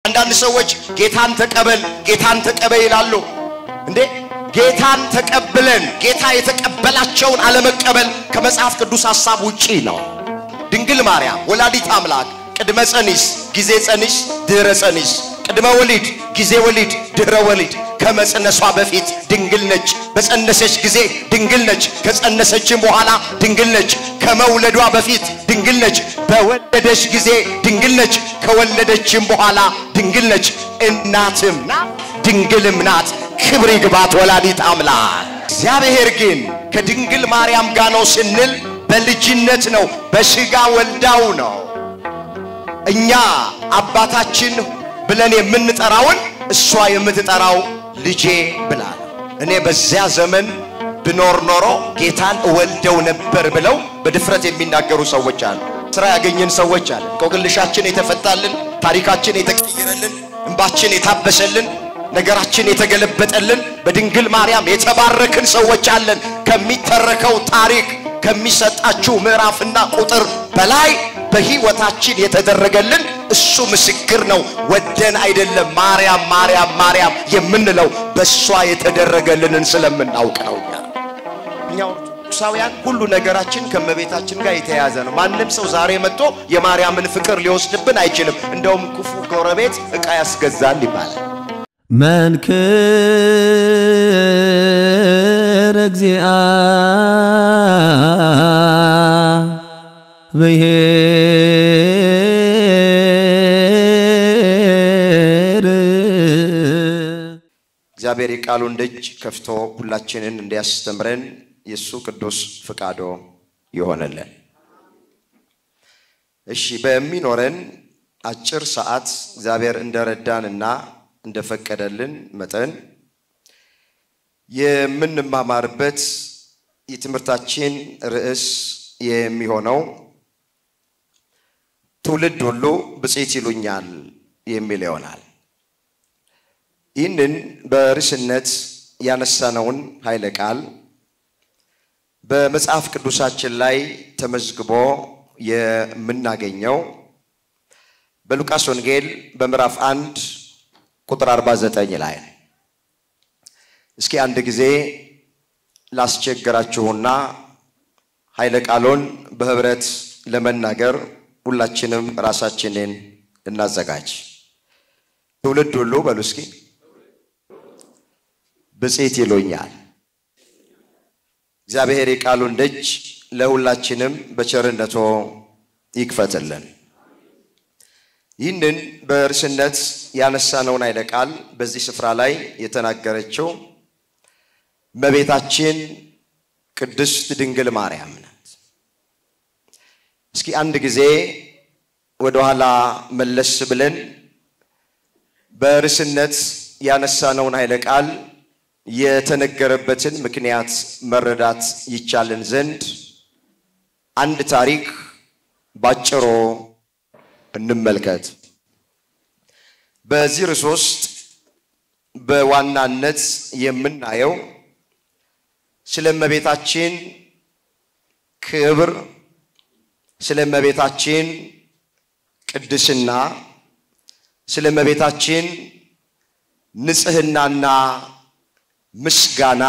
አንዳንድ ሰዎች ጌታን ተቀበል ጌታን ተቀበል ይላሉ። እንዴ ጌታን ተቀብለን ጌታ የተቀበላቸውን አለመቀበል ከመጽሐፍ ቅዱስ ሐሳብ ውጪ ነው። ድንግል ማርያም ወላዲት አምላክ ቅድመ ጸኒስ፣ ጊዜ ጸኒስ፣ ድህረ ጸኒስ፣ ቅድመ ወሊድ፣ ጊዜ ወሊድ፣ ድህረ ወሊድ ከመጸነሷ በፊት ድንግል ነች። በጸነሰች ጊዜ ድንግል ነች። ከጸነሰችም በኋላ ድንግል ነች። ከመውለዷ በፊት ድንግል ነች። በወለደች ጊዜ ድንግል ነች። ከወለደችም በኋላ ድንግል ነች። እናትም ናት፣ ድንግልም ናት። ክብር ይግባት ወላዲት አምላክ። እግዚአብሔር ግን ከድንግል ማርያም ጋር ነው ስንል በልጅነት ነው፣ በሥጋ ወልዳው ነው። እኛ አባታችን ብለን የምንጠራውን እሷ የምትጠራው ልጄ ብላ ነው። እኔ በዚያ ዘመን ብኖር ኖሮ ጌታን እወልደው ነበር ብለው በድፍረት የሚናገሩ ሰዎች አሉ። ስራ ያገኘን ሰዎች አለ። ቆቅልሻችን የተፈታልን፣ ታሪካችን የተቀየረልን፣ እንባችን የታበሰልን፣ ነገራችን የተገለበጠልን፣ በድንግል ማርያም የተባረክን ሰዎች አለን። ከሚተረከው ታሪክ ከሚሰጣችሁ ምዕራፍና ቁጥር በላይ በሕይወታችን የተደረገልን እሱ ምስክር ነው። ወደን አይደለም ማርያም ማርያም ማርያም የምንለው በእሷ የተደረገልንን ስለምናውቅ ነው። እኛ እኛ ኦርቶዶክሳውያን ሁሉ ነገራችን ከእመቤታችን ጋር የተያያዘ ነው። ማንም ሰው ዛሬ መጥቶ የማርያምን ፍቅር ሊወስድብን አይችልም። እንደውም ክፉ ጎረቤት ዕቃ ያስገዛል ይባላል። መንክር እግዚአ ብሔር እግዚአብሔር የቃሉን ደጅ ከፍቶ ሁላችንን እንዲያስተምረን የእሱ ቅዱስ ፍቃዶ ይሆነልን። እሺ፣ በሚኖረን አጭር ሰዓት እግዚአብሔር እንደረዳንና እንደፈቀደልን መጠን የምንማማርበት የትምህርታችን ርዕስ የሚሆነው ትውልድ ሁሉ ብፅዕት ይሉኛል የሚል ይሆናል። ይህንን በርዕስነት ያነሳነውን ኃይለ ቃል በመጽሐፍ ቅዱሳችን ላይ ተመዝግቦ የምናገኘው በሉቃስ ወንጌል በምዕራፍ አንድ ቁጥር 49 ላይ ነው። እስኪ አንድ ጊዜ ላስቸግራችሁና ኃይለ ቃሉን በህብረት ለመናገር ሁላችንም ራሳችንን እናዘጋጅ። ትውልድ ሁሉ በሉ እስኪ ብፅዕት ይሉኛል። እግዚአብሔር የቃሉን ደጅ ለሁላችንም በቸርነቶ ይክፈትልን። ይህንን በርዕስነት ያነሳነውን ኃይለ ቃል በዚህ ስፍራ ላይ የተናገረችው እመቤታችን ቅድስት ድንግል ማርያም ናት። እስኪ አንድ ጊዜ ወደኋላ መለስ ብለን በርዕስነት ያነሳነውን ኃይለ ቃል የተነገረበትን ምክንያት መረዳት ይቻልን ዘንድ አንድ ታሪክ ባጭሩ እንመልከት። በዚህ ርዕስ ውስጥ በዋናነት የምናየው ስለ እመቤታችን ክብር፣ ስለ እመቤታችን ቅድስና፣ ስለ እመቤታችን ንጽሕናና ምስጋና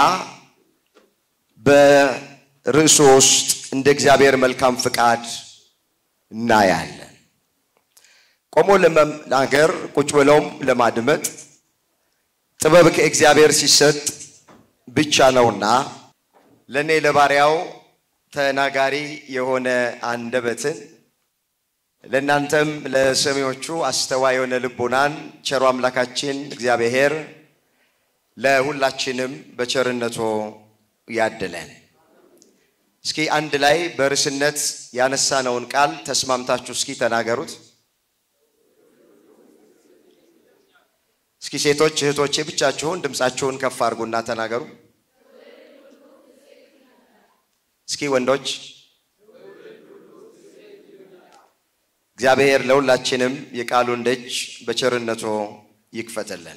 በርዕሱ ውስጥ እንደ እግዚአብሔር መልካም ፍቃድ እናያለን። ቆሞ ለመናገር ቁጭ ብለውም ለማድመጥ ጥበብ ከእግዚአብሔር ሲሰጥ ብቻ ነውና ለእኔ ለባሪያው ተናጋሪ የሆነ አንደበትን ለእናንተም ለሰሚዎቹ አስተዋይ የሆነ ልቦናን ቸሩ አምላካችን እግዚአብሔር ለሁላችንም በቸርነቱ ያድለን። እስኪ አንድ ላይ በርዕስነት ያነሳነውን ቃል ተስማምታችሁ እስኪ ተናገሩት። እስኪ ሴቶች እህቶቼ ብቻችሁን ድምፃችሁን ከፍ አድርጉና ተናገሩ። እስኪ ወንዶች እግዚአብሔር ለሁላችንም የቃሉን ደጅ በቸርነቱ ይክፈትልን።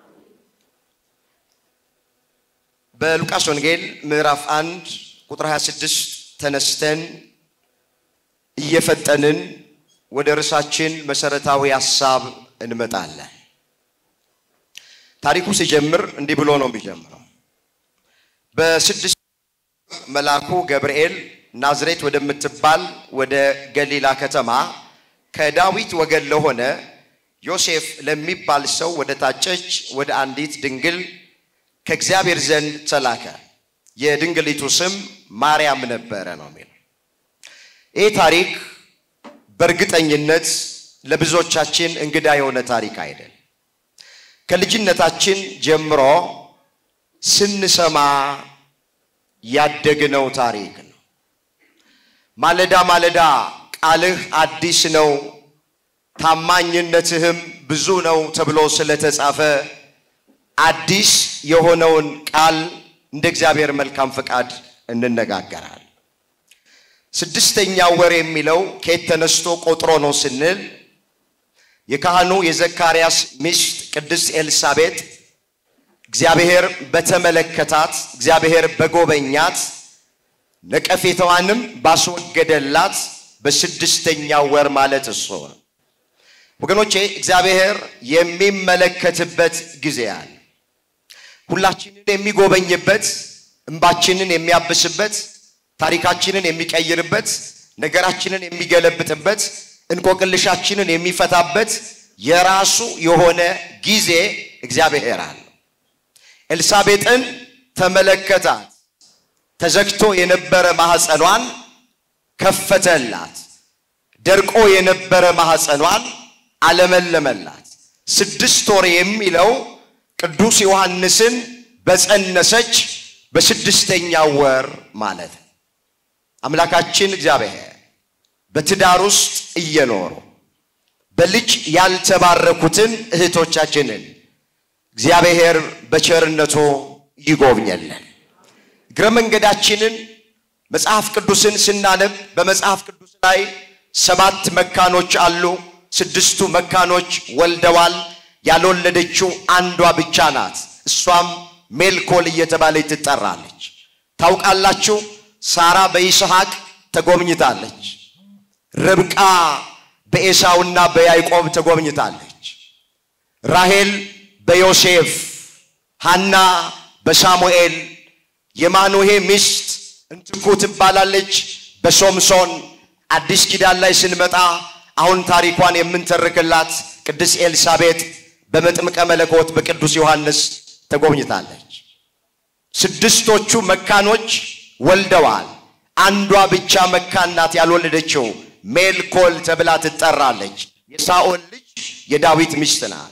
በሉቃስ ወንጌል ምዕራፍ አንድ ቁጥር 26 ተነስተን እየፈጠንን ወደ ርዕሳችን መሰረታዊ ሐሳብ እንመጣለን። ታሪኩ ሲጀምር እንዲህ ብሎ ነው የሚጀምረው። በስድስት መልአኩ ገብርኤል ናዝሬት ወደምትባል ወደ ገሊላ ከተማ ከዳዊት ወገን ለሆነ ዮሴፍ ለሚባል ሰው ወደ ታጨች ወደ አንዲት ድንግል ከእግዚአብሔር ዘንድ ተላከ። የድንግሊቱ ስም ማርያም ነበረ ነው የሚለው። ይህ ታሪክ በእርግጠኝነት ለብዙዎቻችን እንግዳ የሆነ ታሪክ አይደል። ከልጅነታችን ጀምሮ ስንሰማ ያደግነው ታሪክ ነው። ማለዳ ማለዳ ቃልህ አዲስ ነው ታማኝነትህም ብዙ ነው ተብሎ ስለተጻፈ አዲስ የሆነውን ቃል እንደ እግዚአብሔር መልካም ፈቃድ እንነጋገራል። ስድስተኛ ወር የሚለው ከየት ተነስቶ ቆጥሮ ነው ስንል የካህኑ የዘካርያስ ሚስት ቅድስት ኤልሳቤጥ እግዚአብሔር በተመለከታት እግዚአብሔር በጎበኛት ነቀፌታዋንም ባስወገደላት በስድስተኛው ወር ማለት እሱ ነው። ወገኖቼ እግዚአብሔር የሚመለከትበት ጊዜ አለ። ሁላችንን የሚጎበኝበት፣ እንባችንን የሚያብስበት፣ ታሪካችንን የሚቀይርበት፣ ነገራችንን የሚገለብጥበት፣ እንቆቅልሻችንን የሚፈታበት የራሱ የሆነ ጊዜ እግዚአብሔር አለ። ኤልሳቤጥን ተመለከታት። ተዘግቶ የነበረ ማኅፀኗን ከፈተላት። ደርቆ የነበረ ማኅፀኗን አለመለመላት። ስድስት ወር የሚለው ቅዱስ ዮሐንስን በጸነሰች በስድስተኛው ወር ማለት ነው። አምላካችን እግዚአብሔር በትዳር ውስጥ እየኖሩ በልጅ ያልተባረኩትን እህቶቻችንን እግዚአብሔር በቸርነቱ ይጎብኘልን። እግረ መንገዳችንን መጽሐፍ ቅዱስን ስናነብ በመጽሐፍ ቅዱስ ላይ ሰባት መካኖች አሉ። ስድስቱ መካኖች ወልደዋል። ያልወለደችው አንዷ ብቻ ናት። እሷም ሜልኮል እየተባለች ትጠራለች። ታውቃላችሁ፣ ሳራ በይስሐቅ ተጎብኝታለች። ርብቃ በኤሳውና በያዕቆብ ተጎብኝታለች። ራሄል በዮሴፍ፣ ሐና በሳሙኤል፣ የማኑሄ ሚስት እንትኩ ትባላለች በሶምሶን። አዲስ ኪዳን ላይ ስንመጣ አሁን ታሪኳን የምንተርክላት ቅድስት ኤልሳቤጥ በመጥምቀ መለኮት በቅዱስ ዮሐንስ ተጎብኝታለች። ስድስቶቹ መካኖች ወልደዋል። አንዷ ብቻ መካን ናት ያልወለደችው፣ ሜልኮል ተብላ ትጠራለች። የሳኦል ልጅ የዳዊት ሚስት ናት።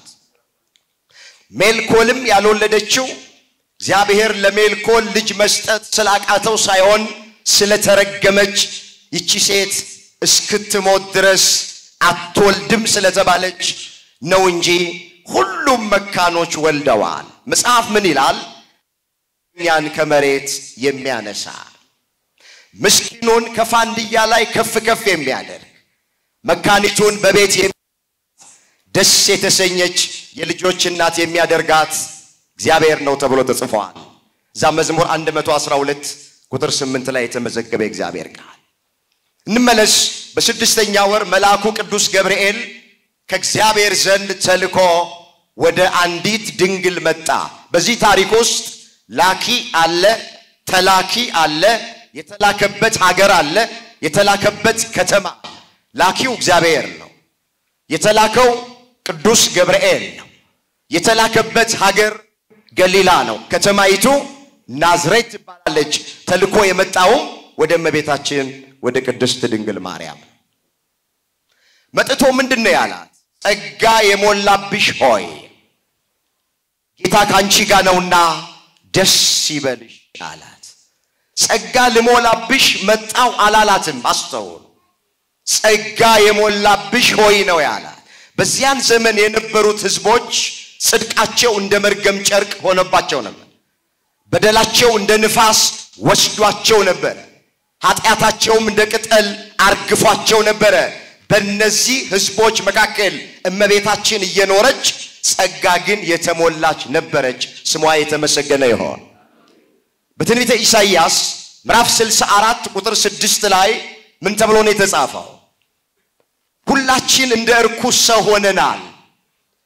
ሜልኮልም ያልወለደችው እግዚአብሔር ለሜልኮል ልጅ መስጠት ስላቃተው ሳይሆን ስለተረገመች ይቺ ሴት እስክትሞት ድረስ አትወልድም ስለተባለች ነው እንጂ ሁሉም መካኖች ወልደዋል። መጽሐፍ ምን ይላል? እኛን ከመሬት የሚያነሳ ምስኪኑን ከፋንድያ ላይ ከፍ ከፍ የሚያደርግ መካኒቱን በቤት ደስ የተሰኘች የልጆች እናት የሚያደርጋት እግዚአብሔር ነው ተብሎ ተጽፏል። እዛ መዝሙር 112 ቁጥር 8 ላይ የተመዘገበ እግዚአብሔር ቃል እንመለስ። በስድስተኛ ወር መልአኩ ቅዱስ ገብርኤል ከእግዚአብሔር ዘንድ ተልኮ ወደ አንዲት ድንግል መጣ። በዚህ ታሪክ ውስጥ ላኪ አለ፣ ተላኪ አለ፣ የተላከበት ሀገር አለ፣ የተላከበት ከተማ። ላኪው እግዚአብሔር ነው። የተላከው ቅዱስ ገብርኤል ነው። የተላከበት ሀገር ገሊላ ነው። ከተማይቱ ናዝሬት ትባላለች። ተልኮ የመጣውም ወደ እመቤታችን ወደ ቅድስት ድንግል ማርያም መጥቶ ምንድን ነው ያላት? ጸጋ የሞላብሽ ሆይ ጌታ ከአንቺ ጋር ነውና ደስ ይበልሽ አላት። ጸጋ ልሞላብሽ መጣው አላላትም። አስተውሉ። ጸጋ የሞላብሽ ሆይ ነው ያላት። በዚያን ዘመን የነበሩት ሕዝቦች ጽድቃቸው እንደ መርገም ጨርቅ ሆነባቸው ነበር። በደላቸው እንደ ንፋስ ወስዷቸው ነበር። ኃጢአታቸውም እንደ ቅጠል አርግፏቸው ነበረ። በእነዚህ ሕዝቦች መካከል እመቤታችን እየኖረች ጸጋ ግን የተሞላች ነበረች። ስሟ የተመሰገነ ይሆን። በትንቢተ ኢሳይያስ ምዕራፍ 64 ቁጥር 6 ላይ ምን ተብሎ ነው የተጻፈው? ሁላችን እንደ እርኩስ ሰው ሆነናል፣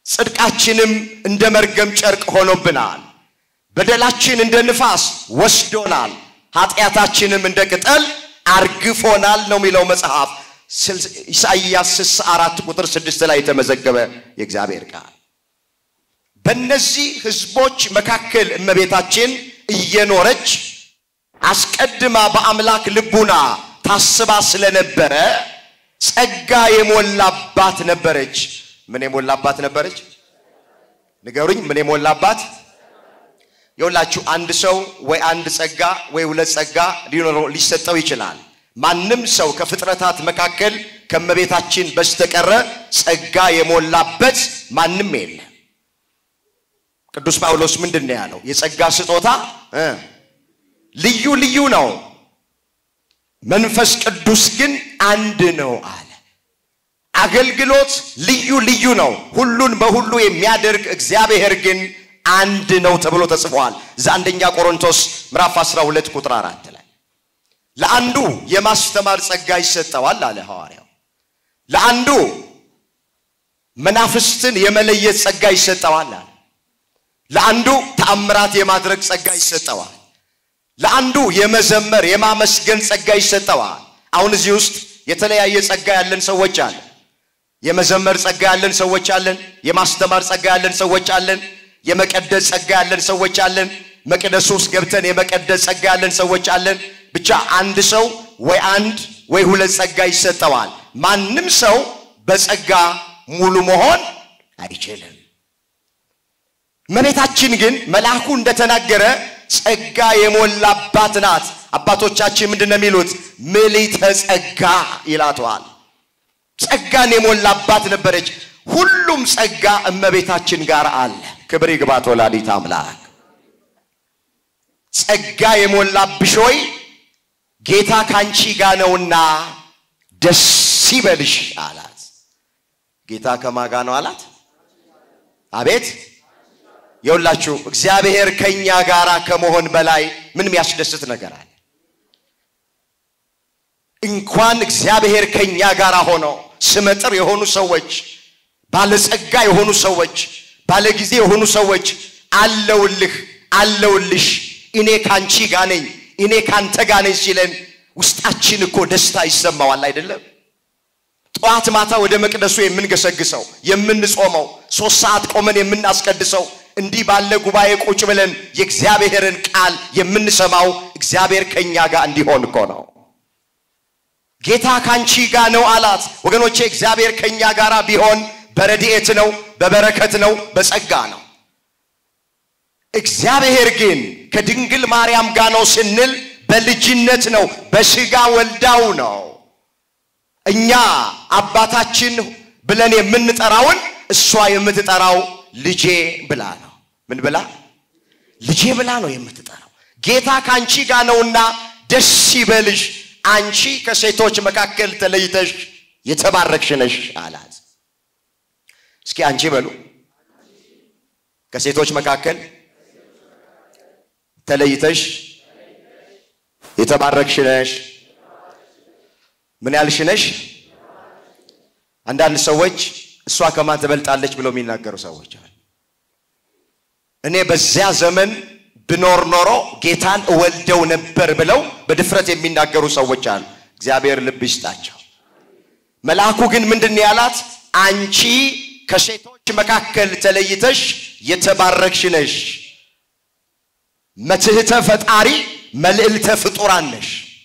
ጽድቃችንም እንደ መርገም ጨርቅ ሆኖብናል። በደላችን እንደ ንፋስ ወስዶናል፣ ኃጢአታችንም እንደ ቅጠል አርግፎናል ነው የሚለው መጽሐፍ ኢሳይያስ 64 ቁጥር 6 ላይ የተመዘገበ የእግዚአብሔር ቃል። በእነዚህ ሕዝቦች መካከል እመቤታችን እየኖረች አስቀድማ በአምላክ ልቡና ታስባ ስለነበረ ጸጋ የሞላባት ነበረች። ምን የሞላባት ነበረች? ንገሩኝ። ምን የሞላባት? የሁላችሁ አንድ ሰው ወይ አንድ ጸጋ ወይ ሁለት ጸጋ ሊኖረው ሊሰጠው ይችላል። ማንም ሰው ከፍጥረታት መካከል ከእመቤታችን በስተቀረ ጸጋ የሞላበት ማንም የለ። ቅዱስ ጳውሎስ ምንድን ነው ያለው? የጸጋ ስጦታ እ ልዩ ልዩ ነው፣ መንፈስ ቅዱስ ግን አንድ ነው አለ። አገልግሎት ልዩ ልዩ ነው፣ ሁሉን በሁሉ የሚያደርግ እግዚአብሔር ግን አንድ ነው ተብሎ ተጽፏል። እዛ አንደኛ ቆሮንቶስ ምዕራፍ 12 ቁጥር አራት ላይ ለአንዱ የማስተማር ጸጋ ይሰጠዋል አለ ሐዋርያው። ለአንዱ መናፍስትን የመለየት ጸጋ ይሰጠዋል አለ። ለአንዱ ተአምራት የማድረግ ጸጋ ይሰጠዋል። ለአንዱ የመዘመር የማመስገን ጸጋ ይሰጠዋል። አሁን እዚህ ውስጥ የተለያየ ጸጋ ያለን ሰዎች አለ። የመዘመር ጸጋ ያለን ሰዎች አለን። የማስተማር ጸጋ ያለን ሰዎች አለን። የመቀደስ ጸጋ ያለን ሰዎች አለን። መቅደሱ ውስጥ ገብተን የመቀደስ ጸጋ ያለን ሰዎች አለን። ብቻ አንድ ሰው ወይ አንድ ወይ ሁለት ጸጋ ይሰጠዋል። ማንም ሰው በጸጋ ሙሉ መሆን አይችልም። እመቤታችን ግን መልአኩ እንደተናገረ ጸጋ የሞላባት ናት። አባቶቻችን ምንድን ነው የሚሉት? ምልዕተ ጸጋ ይላተዋል። ጸጋን የሞላባት ነበረች። ሁሉም ጸጋ እመቤታችን ጋር አለ። ክብር ይግባት ወላዲተ አምላክ። ጸጋ የሞላብሽ ሆይ ጌታ ካንቺ ጋር ነውና ደስ ይበልሽ አላት። ጌታ ከማጋ ነው አላት። አቤት የሁላችሁ እግዚአብሔር ከኛ ጋር ከመሆን በላይ ምን የሚያስደስት ነገር አለ? እንኳን እግዚአብሔር ከኛ ጋር ሆኖ ስመጥር የሆኑ ሰዎች፣ ባለጸጋ የሆኑ ሰዎች፣ ባለጊዜ የሆኑ ሰዎች አለውልህ አለውልሽ እኔ ካንቺ ጋር ነኝ እኔ ካንተ ጋር ነኝ ሲለን ውስጣችን እኮ ደስታ ይሰማዋል አይደለም? ጠዋት ማታ ወደ መቅደሱ የምንገሰግሰው የምንጾመው ሶስት ሰዓት ቆመን የምናስቀድሰው እንዲህ ባለ ጉባኤ ቁጭ ብለን የእግዚአብሔርን ቃል የምንሰማው እግዚአብሔር ከኛ ጋር እንዲሆን እኮ ነው። ጌታ ካንቺ ጋር ነው አላት። ወገኖቼ እግዚአብሔር ከኛ ጋር ቢሆን በረድኤት ነው፣ በበረከት ነው፣ በጸጋ ነው። እግዚአብሔር ግን ከድንግል ማርያም ጋር ነው ስንል በልጅነት ነው፣ በስጋ ወልዳው ነው። እኛ አባታችን ብለን የምንጠራውን እሷ የምትጠራው ልጄ ብላ ነው። ምን ብላ? ልጄ ብላ ነው የምትጠራው። ጌታ ከአንቺ ጋር ነውና ደስ ይበልሽ፣ አንቺ ከሴቶች መካከል ተለይተሽ የተባረክሽ ነሽ አላት። እስኪ አንቺ በሉ ከሴቶች መካከል ተለይተሽ የተባረክሽ ነሽ። ምን ያልሽ ነሽ? አንዳንድ ሰዎች እሷ ከማን ትበልጣለች ብለው የሚናገሩ ሰዎች አሉ። እኔ በዚያ ዘመን ብኖር ኖሮ ጌታን እወልደው ነበር ብለው በድፍረት የሚናገሩ ሰዎች አሉ። እግዚአብሔር ልብ ይስጣቸው። መልአኩ ግን ምንድን ነው ያላት? አንቺ ከሴቶች መካከል ተለይተሽ የተባረክሽ ነሽ፣ መትሕተ ፈጣሪ መልዕልተ ፍጡራን ነሽ።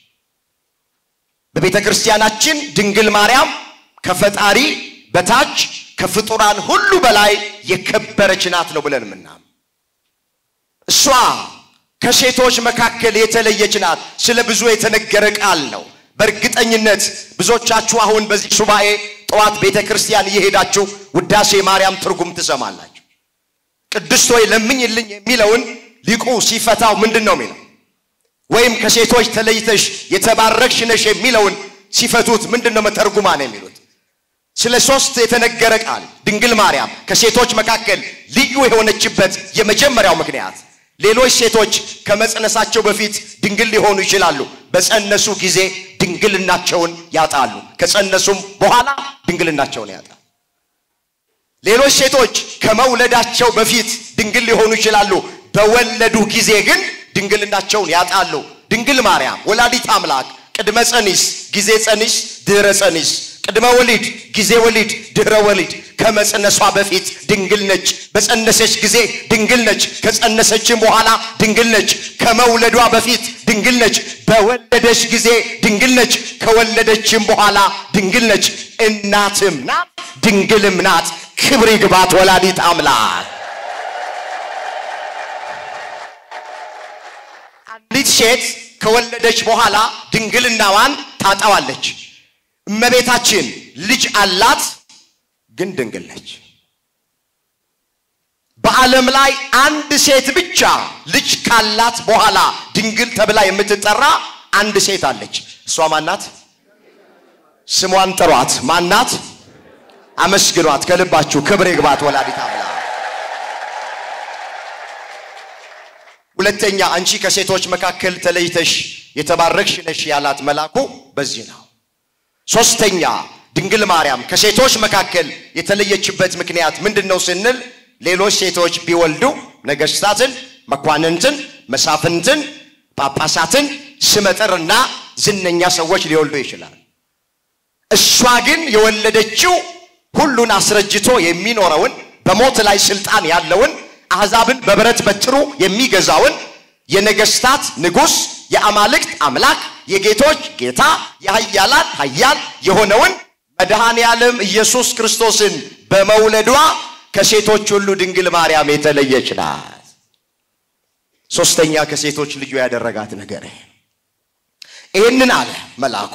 በቤተ ክርስቲያናችን ድንግል ማርያም ከፈጣሪ በታች ከፍጡራን ሁሉ በላይ የከበረች ናት ነው ብለን ምናም እሷ ከሴቶች መካከል የተለየች ናት። ስለ ብዙ የተነገረ ቃል ነው። በእርግጠኝነት ብዙዎቻችሁ አሁን በዚህ ሱባኤ ጠዋት ቤተ ክርስቲያን እየሄዳችሁ ውዳሴ ማርያም ትርጉም ትሰማላችሁ። ቅድስት ሆይ ለምኝልኝ የሚለውን ሊቁ ሲፈታው ምንድን ነው የሚለው? ወይም ከሴቶች ተለይተሽ የተባረክሽ ነሽ የሚለውን ሲፈቱት ምንድን ነው መተርጉማ ነው የሚሉት? ስለ ሶስት የተነገረ ቃል ድንግል ማርያም ከሴቶች መካከል ልዩ የሆነችበት የመጀመሪያው ምክንያት ሌሎች ሴቶች ከመጽነሳቸው በፊት ድንግል ሊሆኑ ይችላሉ። በጸነሱ ጊዜ ድንግልናቸውን ያጣሉ። ከጸነሱም በኋላ ድንግልናቸውን ያጣሉ። ሌሎች ሴቶች ከመውለዳቸው በፊት ድንግል ሊሆኑ ይችላሉ። በወለዱ ጊዜ ግን ድንግልናቸውን ያጣሉ። ድንግል ማርያም ወላዲት አምላክ ቅድመ ጸኒስ፣ ጊዜ ጸኒስ፣ ድህረ ጸኒስ፣ ቅድመ ወሊድ፣ ጊዜ ወሊድ፣ ድህረ ወሊድ ከመጸነሷ በፊት ድንግል ነች። በጸነሰች ጊዜ ድንግል ነች። ከጸነሰችም በኋላ ድንግል ነች። ከመውለዷ በፊት ድንግል ነች። በወለደች ጊዜ ድንግል ነች። ከወለደችም በኋላ ድንግል ነች። እናትም ናት፣ ድንግልም ናት። ክብር ይግባት ወላዲት አምላክ። አንዲት ሴት ከወለደች በኋላ ድንግልናዋን ታጣዋለች። እመቤታችን ልጅ አላት፣ ግን ድንግል ነች። በዓለም ላይ አንድ ሴት ብቻ ልጅ ካላት በኋላ ድንግል ተብላ የምትጠራ አንድ ሴት አለች። እሷ ማናት? ስሟን ጥሯት። ማናት? አመስግኗት ከልባችሁ። ክብር ይግባት ወላዲት አምላክ። ሁለተኛ አንቺ ከሴቶች መካከል ተለይተሽ የተባረክሽ ነሽ ያላት መልአኩ በዚህ ነው። ሶስተኛ ድንግል ማርያም ከሴቶች መካከል የተለየችበት ምክንያት ምንድን ነው ስንል ሌሎች ሴቶች ቢወልዱ ነገስታትን፣ መኳንንትን፣ መሳፍንትን፣ ጳጳሳትን ስመጥርና ዝነኛ ሰዎች ሊወልዱ ይችላል። እሷ ግን የወለደችው ሁሉን አስረጅቶ የሚኖረውን በሞት ላይ ስልጣን ያለውን አሕዛብን በብረት በትሩ የሚገዛውን የነገስታት ንጉሥ የአማልክት አምላክ የጌቶች ጌታ የኃያላን ኃያል የሆነውን መድኃኔ ዓለም ኢየሱስ ክርስቶስን በመውለዷ ከሴቶች ሁሉ ድንግል ማርያም የተለየች ናት። ሶስተኛ ከሴቶች ልዩ ያደረጋት ነገር ይህንን አለ መልአኩ።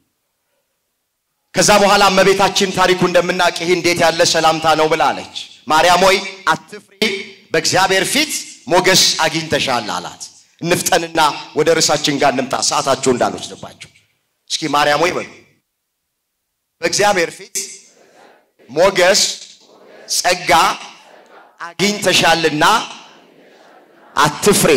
ከዛ በኋላ እመቤታችን ታሪኩ እንደምናውቅ ይህ እንዴት ያለ ሰላምታ ነው ብላለች። ማርያም ሆይ አትፍሪ፣ በእግዚአብሔር ፊት ሞገስ አግኝተሻል አላት። እንፍጠንና ወደ ርዕሳችን ጋር እንምጣ፣ ሰዓታችሁ እንዳልወስድባችሁ። እስኪ ማርያም ሆይ በሉ በእግዚአብሔር ፊት ሞገስ ጸጋ አግኝተሻልና አትፍሬ።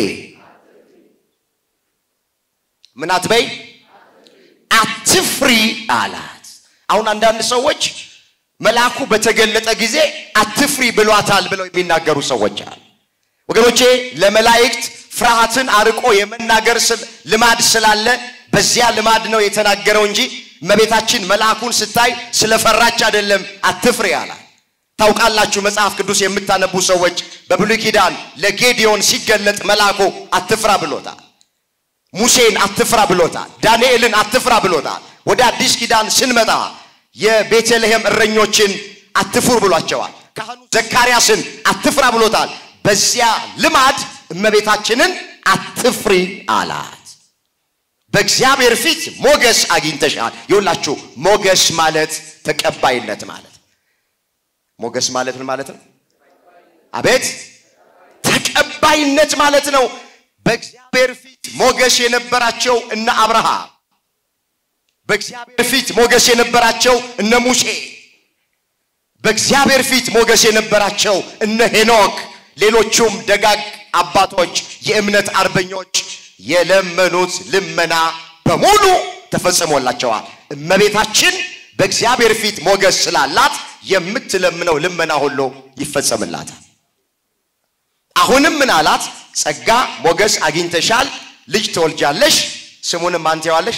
ምን አትበይ? አትፍሪ አላት። አሁን አንዳንድ ሰዎች መልአኩ በተገለጠ ጊዜ አትፍሪ ብሏታል ብለው የሚናገሩ ሰዎች አሉ። ወገኖቼ ለመላእክት ፍርሃትን አርቆ የመናገር ልማድ ስላለ በዚያ ልማድ ነው የተናገረው እንጂ እመቤታችን መልአኩን ስታይ ስለፈራች አይደለም አትፍሪ አላት። ታውቃላችሁ መጽሐፍ ቅዱስ የምታነቡ ሰዎች በብሉይ ኪዳን ለጌዲዮን ሲገለጥ መልአኩ አትፍራ ብሎታል። ሙሴን አትፍራ ብሎታል። ዳንኤልን አትፍራ ብሎታል። ወደ አዲስ ኪዳን ስንመጣ የቤተልሔም እረኞችን አትፍሩ ብሏቸዋል። ካህኑ ዘካርያስን አትፍራ ብሎታል። በዚያ ልማድ እመቤታችንን አትፍሪ አላት። በእግዚአብሔር ፊት ሞገስ አግኝተሻል። ይሁላችሁ ሞገስ ማለት ተቀባይነት ማለት ሞገስ ማለት ምን ማለት ነው? አቤት ተቀባይነት ማለት ነው። በእግዚአብሔር ፊት ሞገስ የነበራቸው እነ አብርሃም፣ በእግዚአብሔር ፊት ሞገስ የነበራቸው እነ ሙሴ፣ በእግዚአብሔር ፊት ሞገስ የነበራቸው እነ ሄኖክ፣ ሌሎቹም ደጋግ አባቶች የእምነት አርበኞች የለመኑት ልመና በሙሉ ተፈጽሞላቸዋል። እመቤታችን በእግዚአብሔር ፊት ሞገስ ስላላት የምትለምነው ልመና ሁሉ ይፈጸምላታል። አሁንም ምን አላት? ጸጋ ሞገስ አግኝተሻል፣ ልጅ ትወልጃለሽ፣ ስሙንም ማን ትይዋለሽ?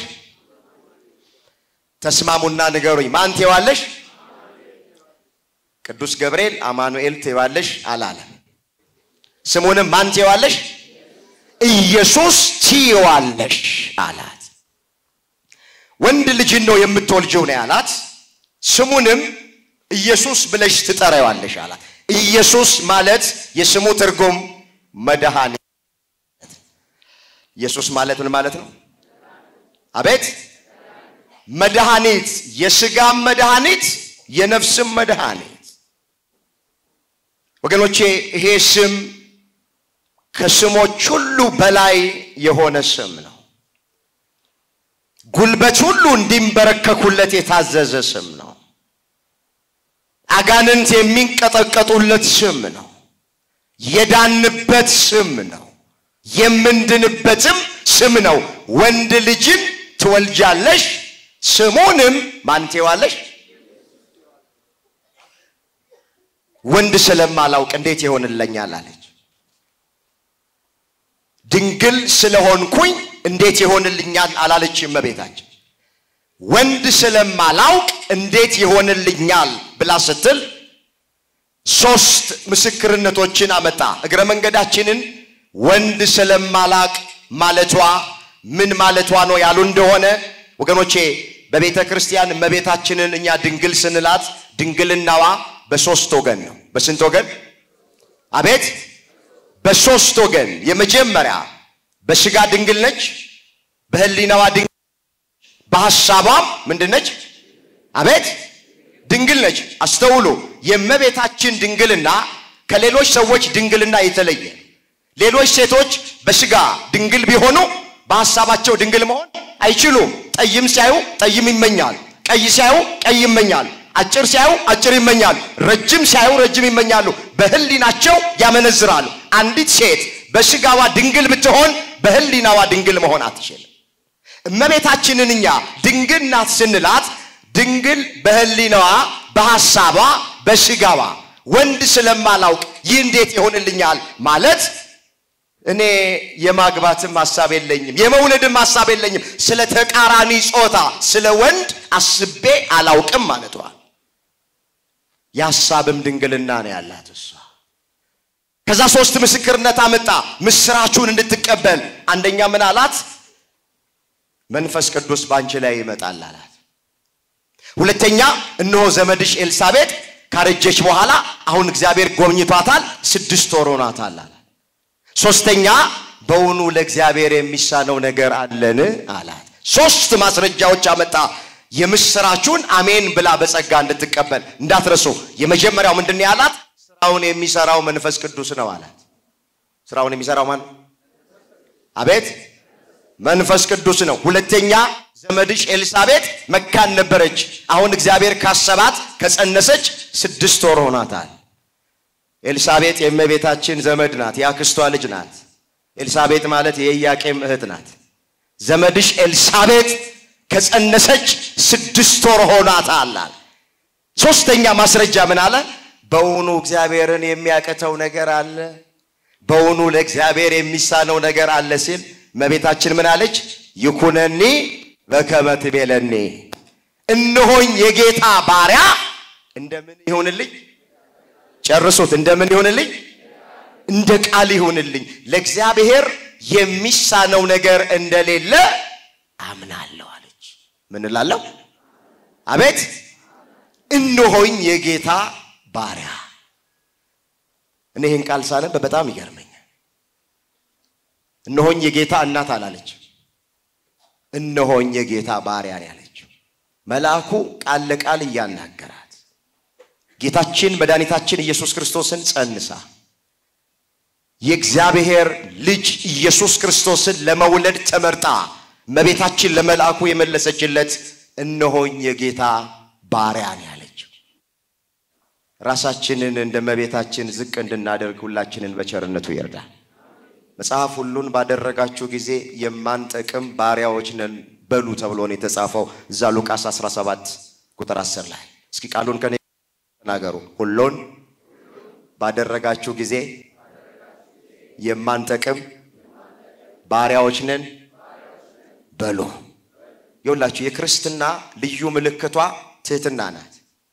ተስማሙና ንገሩኝ። ማን ትይዋለሽ? ቅዱስ ገብርኤል አማኑኤል ትይዋለሽ አላለም። ስሙንም ማን ትይዋለሽ? ኢየሱስ ትይዋለሽ አላት። ወንድ ልጅን ነው የምትወልጀው ነው ያላት። ስሙንም ኢየሱስ ብለሽ ትጠራዋለሽ አላት። ኢየሱስ ማለት የስሙ ትርጉም መድኃኒት። ኢየሱስ ማለት ምን ማለት ነው? አቤት መድኃኒት፣ የስጋም መድኃኒት፣ የነፍስም መድኃኒት። ወገኖቼ ይሄ ስም ከስሞች ሁሉ በላይ የሆነ ስም ነው። ጉልበት ሁሉ እንዲንበረከኩለት የታዘዘ ስም ነው። አጋንንት የሚንቀጠቀጡለት ስም ነው። የዳንበት ስም ነው። የምንድንበትም ስም ነው። ወንድ ልጅን ትወልጃለሽ፣ ስሙንም ማን ትይዋለሽ? ወንድ ስለማላውቅ እንዴት ይሆንልኛል አለች። ድንግል ስለሆንኩኝ እንዴት ይሆንልኛል አላለች እመቤታችን። ወንድ ስለማላውቅ እንዴት ይሆንልኛል ብላ ስትል ሶስት ምስክርነቶችን አመጣ። እግረ መንገዳችንን ወንድ ስለማላቅ ማለቷ ምን ማለቷ ነው ያሉ እንደሆነ ወገኖቼ በቤተ ክርስቲያን እመቤታችንን እኛ ድንግል ስንላት ድንግልናዋ በሶስት ወገን ነው። በስንት ወገን? አቤት በሶስት ወገን። የመጀመሪያ በስጋ ድንግል ነች፣ በህሊናዋ ድንግል በሐሳቧም ምንድን ነች? አቤት ድንግል ነች። አስተውሉ። የእመቤታችን ድንግልና ከሌሎች ሰዎች ድንግልና የተለየ ሌሎች ሴቶች በስጋ ድንግል ቢሆኑ በሐሳባቸው ድንግል መሆን አይችሉም። ጠይም ሲያዩ ጠይም ይመኛል፣ ቀይ ሲያዩ ቀይ ይመኛል፣ አጭር ሲያዩ አጭር ይመኛሉ፣ ረጅም ሲያዩ ረጅም ይመኛሉ። በህሊናቸው ያመነዝራሉ። አንዲት ሴት በስጋዋ ድንግል ብትሆን በህሊናዋ ድንግል መሆን አትችልም። እመቤታችንን እኛ ድንግል ናት ስንላት ድንግል በህሊናዋ በሐሳቧ በስጋዋ ወንድ ስለማላውቅ ይህ እንዴት ይሆንልኛል ማለት እኔ የማግባትም ሐሳብ የለኝም፣ የመውለድም ሐሳብ የለኝም። ስለ ተቃራኒ ጾታ ስለ ወንድ አስቤ አላውቅም ማለቷ የሐሳብም ድንግልና ነው ያላት እሷ። ከዛ ሶስት ምስክርነት አመጣ ምስራቹን እንድትቀበል። አንደኛ ምን አላት? መንፈስ ቅዱስ በአንቺ ላይ ይመጣል አላት። ሁለተኛ እነሆ ዘመድሽ ኤልሳቤጥ ካረጀች በኋላ አሁን እግዚአብሔር ጎብኝቷታል፣ ስድስት ወር ሆኗታል አላት። ሶስተኛ በውኑ ለእግዚአብሔር የሚሳነው ነገር አለን አላት። ሶስት ማስረጃዎች አመጣ የምስራቹን አሜን ብላ በጸጋ እንድትቀበል እንዳትረሱ። የመጀመሪያው ምንድን ነው ያላት? ስራውን የሚሰራው መንፈስ ቅዱስ ነው አላት። ስራውን የሚሰራው ማን? አቤት መንፈስ ቅዱስ ነው። ሁለተኛ ዘመድሽ ኤልሳቤጥ መካን ነበረች። አሁን እግዚአብሔር ካሰባት ከጸነሰች ስድስት ወር ሆኗታል። ኤልሳቤጥ የእመቤታችን ዘመድ ናት፣ የአክስቷ ልጅ ናት። ኤልሳቤጥ ማለት የኢያቄም እህት ናት። ዘመድሽ ኤልሳቤጥ ከጸነሰች ስድስት ወር ሆኗታል። ሶስተኛ ማስረጃ ምን አለ? በውኑ እግዚአብሔርን የሚያቅተው ነገር አለ? በውኑ ለእግዚአብሔር የሚሳነው ነገር አለ ሲል እመቤታችን ምን አለች? ይኩነኒ በከመ ትቤለኒ፣ እነሆኝ የጌታ ባሪያ እንደምን ይሁንልኝ? ጨርሱት። እንደምን ይሁንልኝ? እንደ ቃል ይሁንልኝ። ለእግዚአብሔር የሚሳነው ነገር እንደሌለ አምናለሁ አለች። ምን እላለሁ? አቤት እነሆኝ የጌታ ባሪያ። እኔ ይህን ቃል ሳነብ በጣም ይገርመኛል። እነሆኝ የጌታ እናት አላለች። እነሆኝ የጌታ ባሪያ ነው ያለችው። መልአኩ ቃል ለቃል እያናገራት ጌታችን መድኃኒታችን ኢየሱስ ክርስቶስን ጸንሳ የእግዚአብሔር ልጅ ኢየሱስ ክርስቶስን ለመውለድ ተመርጣ እመቤታችን ለመልአኩ የመለሰችለት እነሆኝ የጌታ ባሪያ ነው ያለችው። ራሳችንን እንደ እመቤታችን ዝቅ እንድናደርግ ሁላችንን በቸርነቱ ይርዳል። መጽሐፍ ሁሉን ባደረጋችሁ ጊዜ የማንጠቅም ባሪያዎች ነን በሉ ተብሎ ነው የተጻፈው እዛ ሉቃስ 17 ቁጥር 10 ላይ። እስኪ ቃሉን ከኔ ተናገሩ። ሁሉን ባደረጋችሁ ጊዜ የማንጠቅም ባሪያዎች ነን በሉ። ይኸውላችሁ የክርስትና ልዩ ምልክቷ ትህትና ናት።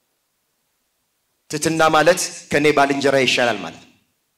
ትህትና ማለት ከኔ ባልንጀራ ይሻላል ማለት ነው።